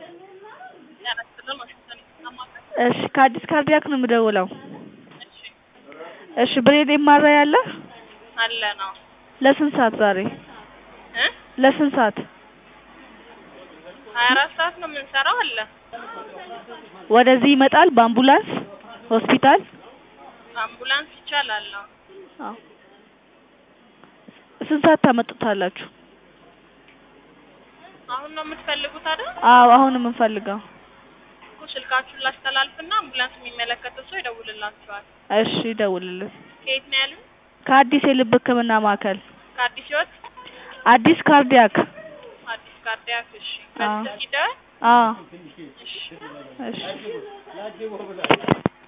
እሺ ከአዲስ ካርዲያክ ነው የምደውለው እሺ እሺ ብሬን ኤምአርአይ አለ አለ ነው ለስንት ሰዓት ዛሬ እ ለስንት ሰዓት ሀያ አራት ሰዓት ነው የምንሰራው አለ ወደዚህ ይመጣል በአምቡላንስ ሆስፒታል አምቡላንስ ይቻላል አዎ አዎ ስንት ሰዓት ታመጡታላችሁ አሁን ነው የምትፈልጉት አይደል አዎ አሁን ነው የምንፈልገው እኮ ስልካችሁን ላስተላልፍና አምቡላንስ የሚመለከተው ሰው ይደውልላችኋል እሺ ይደውልልን ከየት ነው ያሉኝ ከአዲስ የልብ ህክምና ማዕከል ከአዲስ ህይወት አዲስ ካርዲያክ አዲስ ካርዲያክ እሺ አዎ በዚህ ይደወል አዎ እሺ እሺ